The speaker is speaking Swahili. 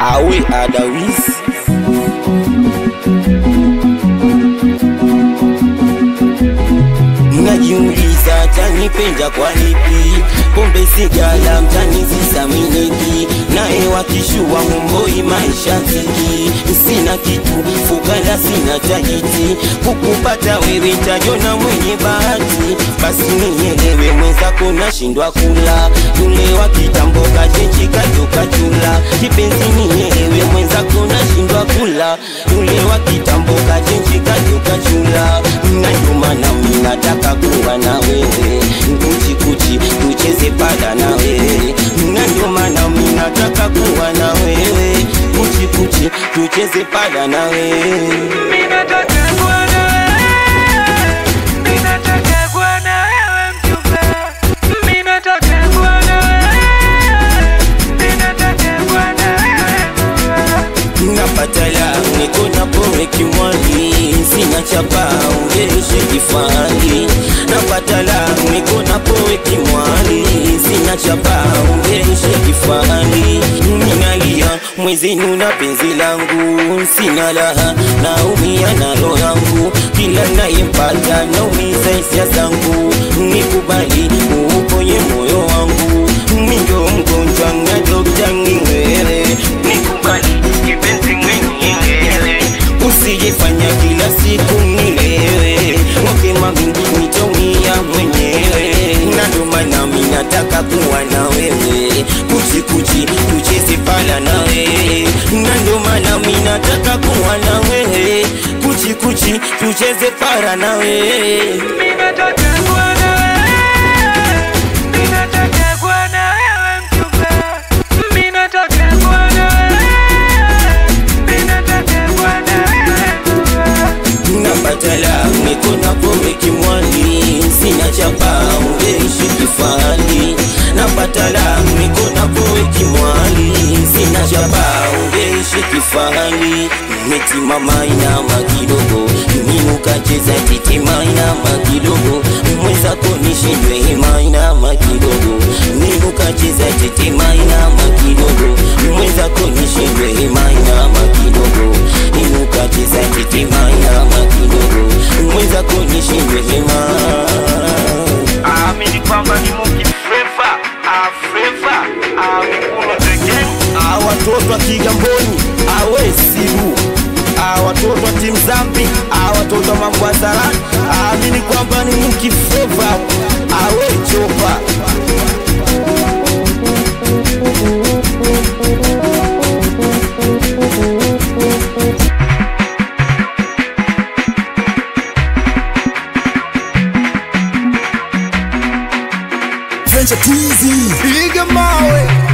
awe adawisi Najiuliza tanipenda kwa lipi, pombe sigala mtani zisaminiki, naye wakishua mumboi maisha ziki, sina kitu fukala sina tajiti, kukupata wewe tajona mwenye bahati, basi nielewe mwenzako nashindwa kula, yule wa kitambo kajenji kajoka chula, kipenzi nielewe mwenzako nashindwa kula, yule wa kitambo kajenji kajoka chula, na ndio maana mimi nataka kuwa na wewe kuchi kuchi tucheze pada na wewe na ndio maana mimi nataka kuwa na wewe kuchi kuchi tucheze pada na wewe napatala niko na pombe kimwani sina chapa ungeishe kifani napatala niko na pombe kimwani sina chapa ungeishe kifani ninalia mwezenu na penzi langu sina laha naumia na roho yangu kila nayempata naumiza hisia zangu nikubali uponye moyo wangu mindo mgonjwa na dokta ngingere nikubali kipenzi mwenyewe usijifanya kila siku nilewe wakema nitaumia mwenyewe na ndo maana mi nataka kuwa na wewe kuchi kuchi tucheze pala na wewe na ndo maana mi nataka kuwa na wewe kuchi kuchi tucheze para na wewe napatala niko na pombe kimwani sina chapa ungeishi kifani napatala niko na pombe kimwani sina chapa ungeishi kifani metimama inama kidogo minukacheza titima inama kidogo mwenzako nishindwe hima inama kidogo minukacheza titima inama kidogo mwenzako nishindwe hima inama kidogo inukacheza titima inama kidogo mwenzako nishindwe hima Amini kwamba ni Muki Flava, ah Flava, ah Mikuno the gang. Ah, watoto wa Kigamboni awe sibu Ah, watoto wa timu zambi Ah, watoto wa mambo ya salani amini kwamba ni mkifeva awe chopa Venture Teasy, piga mawe